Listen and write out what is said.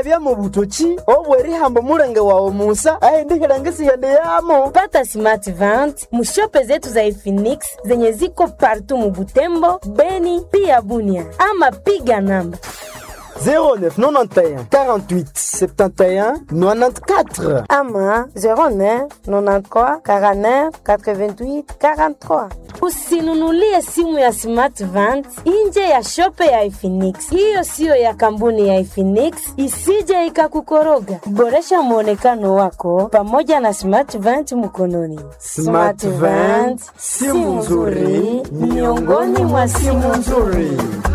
byamabya mu butoki obwerihambo mulenge wawe musa ahendihelengisighende yamo pata smart vent mushope zetu za Efinix zenye ziko partu Mubutembo, Beni pia Bunia, ama piga namba 0991 48 71 94 ama 09 93 49 88 43. Usinunulie simu ya Smart Vant nje ya shope ya Efinix. Hiyo siyo ya kampuni ya Efinix, isije ikakukoroga. Boresha mwonekano wako pamoja na Smart Vant mkononi. Smart Vant, simu nzuri miongoni mwa simu nzuri.